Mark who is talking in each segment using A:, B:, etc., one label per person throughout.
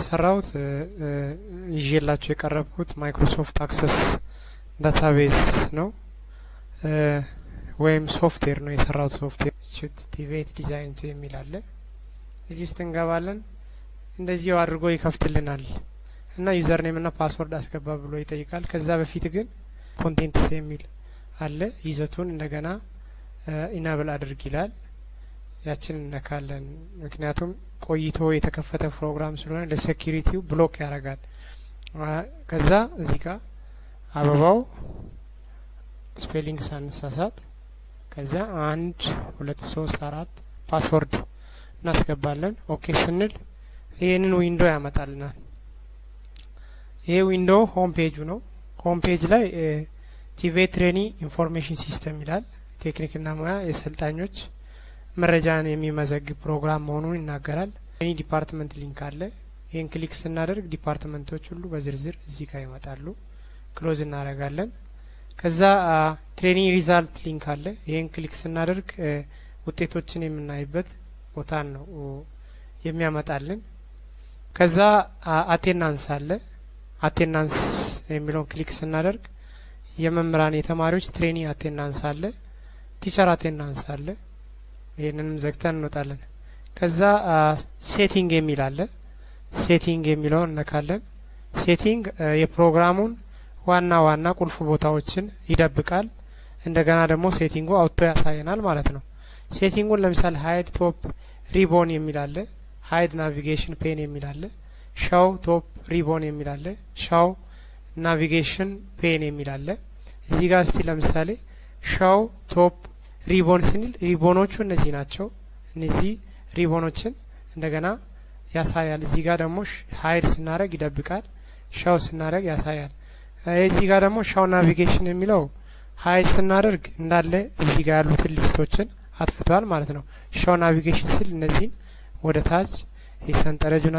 A: የሰራሁት ይዤላችሁ የቀረብኩት ማይክሮሶፍት አክሰስ ዳታቤዝ ነው ወይም ሶፍትዌር ነው የሰራሁት ሶፍትዌር ቲቬት ዲዛይን የሚል አለ። እዚህ ውስጥ እንገባለን። እንደዚሁ አድርጎ ይከፍትልናል እና ዩዘር ኔም እና ፓስወርድ አስገባ ብሎ ይጠይቃል። ከዛ በፊት ግን ኮንቴንትስ የሚል አለ። ይዘቱን እንደገና ኢናብል አድርግ ይላል። ያችን እነካለን። ምክንያቱም ቆይቶ የተከፈተ ፕሮግራም ስለሆነ ለሴኪሪቲው ብሎክ ያደርጋል። ከዛ እዚህ ጋር አበባው ስፔሊንግ ሳንሳሳት ከዛ አንድ ሁለት ሶስት አራት ፓስወርድ እናስገባለን። ኦኬ ስንል ይህንን ዊንዶ ያመጣልናል። ይሄ ዊንዶ ሆም ፔጁ ነው። ሆም ፔጅ ላይ ቲቬት ትሬኒ ኢንፎርሜሽን ሲስተም ይላል። ቴክኒክና ሙያ የሰልጣኞች መረጃን የሚመዘግብ ፕሮግራም መሆኑን ይናገራል። ትሬኒ ዲፓርትመንት ሊንክ አለ። ይህን ክሊክ ስናደርግ ዲፓርትመንቶች ሁሉ በዝርዝር እዚህ ጋር ይመጣሉ። ክሎዝ እናደርጋለን። ከዛ ትሬኒንግ ሪዛልት ሊንክ አለ። ይህን ክሊክ ስናደርግ ውጤቶችን የምናይበት ቦታን ነው የሚያመጣልን። ከዛ አቴናንስ አለ። አቴናንስ የሚለውን ክሊክ ስናደርግ የመምህራን የተማሪዎች ትሬኒንግ አቴናንስ አለ። ቲቸር አቴናንስ አለ። ይህንንም ዘግተን እንወጣለን። ከዛ ሴቲንግ የሚል አለ። ሴቲንግ የሚለውን እነካለን። ሴቲንግ የፕሮግራሙን ዋና ዋና ቁልፍ ቦታዎችን ይደብቃል። እንደገና ደግሞ ሴቲንጉ አውጥቶ ያሳየናል ማለት ነው። ሴቲንጉን ለምሳሌ ሀይድ ቶፕ ሪቦን የሚል አለ። ሀይድ ናቪጌሽን ፔን የሚል አለ። ሻው ቶፕ ሪቦን የሚል አለ። ሻው ናቪጌሽን ፔን የሚል አለ። እዚህ ጋር እስቲ ለምሳሌ ሻው ቶፕ ሪቦን ስንል ሪቦኖቹ እነዚህ ናቸው። እነዚህ ሪቦኖችን እንደገና ያሳያል። እዚህ ጋር ደግሞ ሀይድ ስናደረግ ይደብቃል። ሻው ስናደረግ ያሳያል። እዚህ ጋር ደግሞ ሻው ናቪጌሽን የሚለው ሀይድ ስናደርግ እንዳለ እዚህ ጋር ያሉትን ሊስቶችን አጥፍቷል ማለት ነው። ሻው ናቪጌሽን ስል እነዚህን ወደ ታች የሰንጠረጁን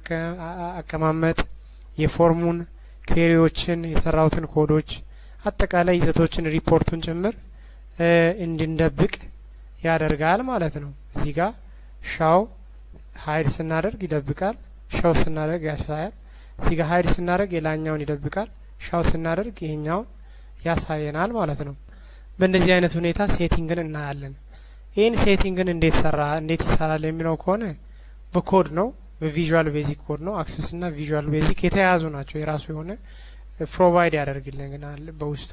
A: አቀማመጥ፣ የፎርሙን ኩዌሪዎችን፣ የሰራውትን ኮዶች፣ አጠቃላይ ይዘቶችን፣ ሪፖርቱን ጭምር እንድንደብቅ ያደርጋል ማለት ነው። እዚህ ጋር ሻው ሀይድ ስናደርግ ይደብቃል። ሻው ስናደርግ ያሳያል። እዚህ ጋር ሀይድ ስናደርግ የላኛውን ይደብቃል። ሻው ስናደርግ ይሄኛውን ያሳየናል ማለት ነው። በእንደዚህ አይነት ሁኔታ ሴቲንግን እናያለን። ይህን ሴቲንግን እንዴት ሰራ እንዴት ይሰራል የሚለው ከሆነ በኮድ ነው፣ በቪዥዋል ቤዚክ ኮድ ነው። አክሰስ እና ቪዥዋል ቤዚክ የተያያዙ ናቸው። የራሱ የሆነ ፕሮቫይድ ያደርግልናል። በውስጡ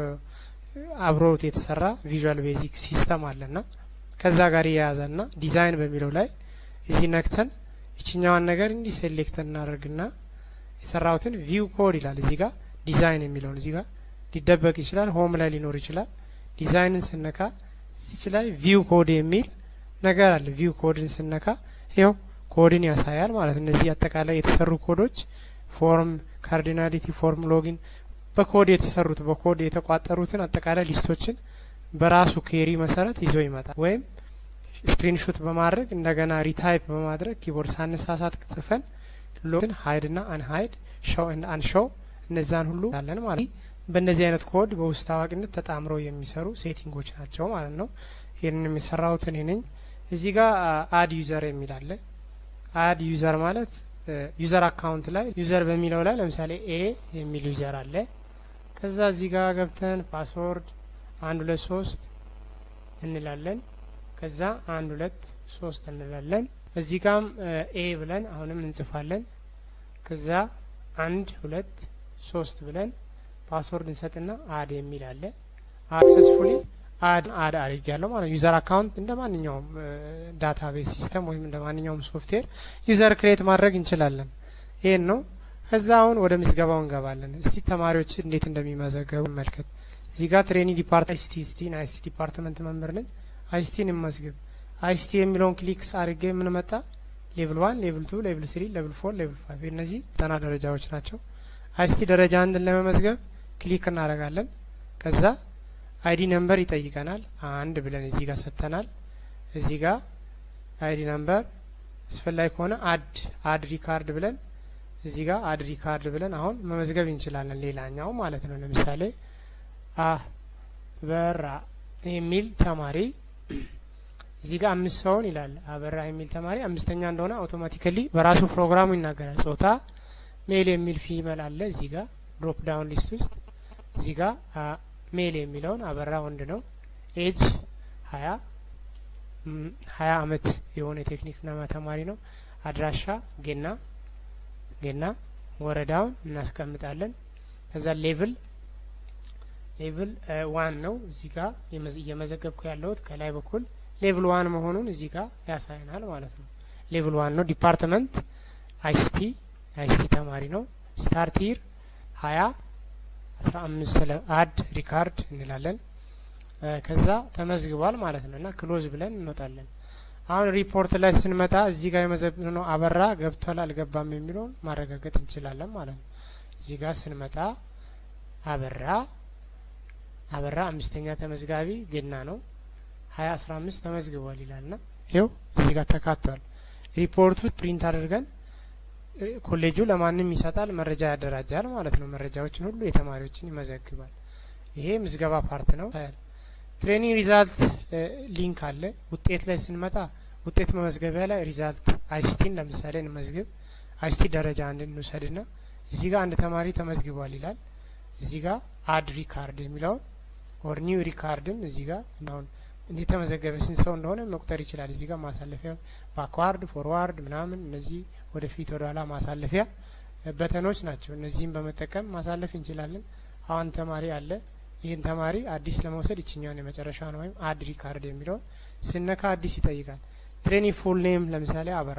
A: አብሮት የተሰራ ቪዥዋል ቤዚክ ሲስተም አለና ከዛ ጋር የያዘና ዲዛይን በሚለው ላይ እዚህ ነክተን ይችኛዋን ነገር እንዲህ ሴሌክት እናደርግና የሰራሁትን ቪው ኮድ ይላል እዚህ ጋር ዲዛይን የሚለውን እዚህ ጋር ሊደበቅ ይችላል። ሆም ላይ ሊኖር ይችላል። ዲዛይንን ስነካ እዚች ላይ ቪው ኮድ የሚል ነገር አለ። ቪው ኮድን ስነካ ይኸው ኮድን ያሳያል ማለት እነዚህ አጠቃላይ የተሰሩ ኮዶች ፎርም፣ ካርዲናሊቲ፣ ፎርም፣ ሎጊን በኮድ የተሰሩት በኮድ የተቋጠሩትን አጠቃላይ ሊስቶችን በራሱ ኬሪ መሰረት ይዞ ይመጣል። ወይም ስክሪንሾት በማድረግ እንደገና ሪታይፕ በማድረግ ኪቦርድ ሳነሳሳት ጽፈን ሎግን ሀይድ ና አንሀይድ ሾው እና አንሾው እነዛን ሁሉ ያለን ማለት በእነዚህ አይነት ኮድ በውስጥ አዋቂነት ተጣምረው የሚሰሩ ሴቲንጎች ናቸው ማለት ነው። ይህንን የሚሰራሁት እኔ ነኝ። እዚህ ጋር አድ ዩዘር የሚል አለ። አድ ዩዘር ማለት ዩዘር አካውንት ላይ ዩዘር በሚለው ላይ ለምሳሌ ኤ የሚል ዩዘር አለ። ከዛ እዚህ ጋር ገብተን ፓስወርድ አንድ ሁለት ሶስት እንላለን። ከዛ አንድ ሁለት ሶስት እንላለን። እዚህ ጋም ኤ ብለን አሁንም እንጽፋለን። ከዛ አንድ ሁለት ሶስት ብለን ፓስወርድ እንሰጥና አድ የሚል አለ። አክሰስፉሊ አድ አድ አድርግ ያለው ማለት ዩዘር አካውንት እንደ ማንኛውም ዳታቤዝ ሲስተም ወይም እንደ ማንኛውም ሶፍትዌር ዩዘር ክሬት ማድረግ እንችላለን። ይህን ነው። ከዛ አሁን ወደ ምዝገባው እንገባለን። እስቲ ተማሪዎች እንዴት እንደሚመዘገቡ መልከት። እዚህ ጋር ትሬኒ ዲፓርት አይሲቲ ስቲ አይሲቲ ዲፓርትመንት መምህር ነኝ። አይሲቲን እንመዝግብ። አይሲቲ የሚለውን ክሊክ አድርጌ የምንመጣ ሌቭል ዋን፣ ሌቭል ቱ፣ ሌቭል ስሪ፣ ሌቭል ፎር፣ ሌቭል ፋይቭ እነዚህ ጠና ደረጃዎች ናቸው። አይሲቲ ደረጃ አንድን ለመመዝገብ ክሊክ እናደርጋለን። ከዛ አይዲ ነምበር ይጠይቀናል። አንድ ብለን እዚህ ጋር ሰጥተናል። እዚህ ጋር አይዲ ነምበር አስፈላጊ ከሆነ አድ አድ ሪካርድ ብለን እዚህ ጋር አድ ሪካርድ ብለን አሁን መመዝገብ እንችላለን። ሌላኛው ማለት ነው። ለምሳሌ አበራ የሚል ተማሪ እዚህ ጋር አምስት ሰውን ይላል አበራ የሚል ተማሪ አምስተኛ እንደሆነ አውቶማቲካሊ በራሱ ፕሮግራሙ ይናገራል። ጾታ ሜል የሚል ፊመል አለ እዚህ ጋር ድሮፕ ዳውን ሊስት ውስጥ እዚህ ጋር ሜል የሚለውን አበራ ወንድ ነው። ኤጅ ሀያ ሀያ አመት የሆነ የቴክኒክና ተማሪ ነው። አድራሻ ጌና ጌና ወረዳውን እናስቀምጣለን። ከዛ ሌቭል ሌቭል ዋን ነው እዚህ ጋር እየመዘገብኩ ያለሁት ከላይ በኩል ሌቭል ዋን መሆኑን እዚህ ጋር ያሳየናል ማለት ነው። ሌቭል ዋን ነው። ዲፓርትመንት አይሲቲ አይሲቲ ተማሪ ነው። ስታርቲር ሀያ አስራ አምስት አድ ሪካርድ እንላለን። ከዛ ተመዝግቧል ማለት ነው እና ክሎዝ ብለን እንወጣለን። አሁን ሪፖርት ላይ ስንመጣ እዚህ ጋር የመዘግብነው አበራ ገብቷል አልገባም የሚለውን ማረጋገጥ እንችላለን ማለት ነው። እዚህ ጋር ስንመጣ አበራ አበራ አምስተኛ ተመዝጋቢ ገና ነው ሀያ አስራ አምስት ተመዝግቧል ይላልና ይኸው እዚህ ጋር ተካቷል። ሪፖርቱ ፕሪንት አድርገን ኮሌጁ ለማንም ይሰጣል፣ መረጃ ያደራጃል ማለት ነው። መረጃዎችን ሁሉ የተማሪዎችን ይመዘግባል። ይሄ ምዝገባ ፓርት ነው። ትሬኒንግ ሪዛልት ሊንክ አለ። ውጤት ላይ ስንመጣ ውጤት መመዝገቢያ ላይ ሪዛልት አይሲቲን ለምሳሌ እንመዝግብ። አይሲቲ ደረጃ አንድ እንውሰድና እዚህ ጋር አንድ ተማሪ ተመዝግቧል ይላል። እዚህ ጋር አድ ሪካርድ የሚለውን ኦር ኒው ሪካርድም እዚህ ጋር አሁን የተመዘገበ ስንት ሰው እንደሆነ መቁጠር ይችላል። እዚህ ጋር ማሳለፊያ ባክዋርድ፣ ፎርዋርድ ምናምን እነዚህ ወደፊት ወደ ኋላ ማሳለፊያ በተኖች ናቸው። እነዚህም በመጠቀም ማሳለፍ እንችላለን። አሁን ተማሪ አለ። ይህን ተማሪ አዲስ ለመውሰድ ይችኛውን የመጨረሻ ነው ወይም አድ ሪካርድ የሚለውን ስነካ አዲስ ይጠይቃል። ትሬኒ ፉል ኔም ለምሳሌ አበራ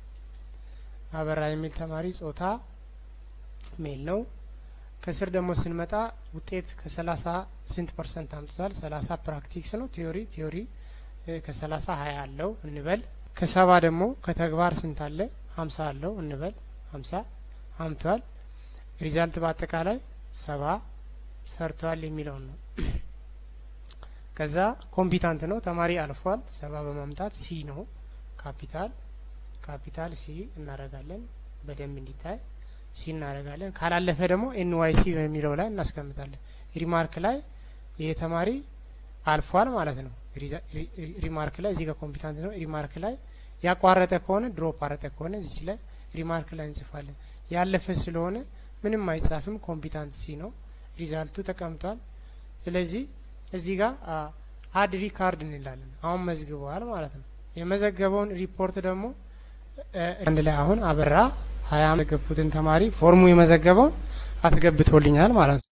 A: አበራ የሚል ተማሪ ጾታ ሜል ነው። ከስር ደግሞ ስንመጣ ውጤት ከሰላሳ ስንት ፐርሰንት አምጥቷል? ሰላሳ ፕራክቲክስ ነው። ቲዮሪ ቲዮሪ ከሰላሳ ሀያ አለው እንበል። ከሰባ ደግሞ ከተግባር ስንት አለ? ሀምሳ አለው እንበል። ሀምሳ አምቷል። ሪዛልት በአጠቃላይ ሰባ ሰርቷል የሚለውን ነው። ከዛ ኮምፒታንት ነው ተማሪ አልፏል። ሰባ በማምጣት ሲ ነው ካፒታል ካፒታል ሲ እናደርጋለን በደንብ እንዲታይ ሲ እናደርጋለን። ካላለፈ ደግሞ ኤንዋይሲ በሚለው ላይ እናስቀምጣለን። ሪማርክ ላይ ይሄ ተማሪ አልፏል ማለት ነው። ሪማርክ ላይ እዚህ ጋር ኮምፒታንት ነው። ሪማርክ ላይ ያቋረጠ ከሆነ ድሮፕ አረጠ ከሆነ እዚች ላይ ሪማርክ ላይ እንጽፋለን። ያለፈ ስለሆነ ምንም አይጻፍም። ኮምፒታንት ሲ ነው። ሪዛልቱ ተቀምጧል። ስለዚህ እዚህ ጋር አድ ሪካርድ እንላለን። አሁን መዝግበዋል ማለት ነው። የመዘገበውን ሪፖርት ደግሞ አንድ ላይ አሁን አበራ ሀያ የገቡትን ተማሪ ፎርሙ የመዘገበውን አስገብቶልኛል ማለት ነው።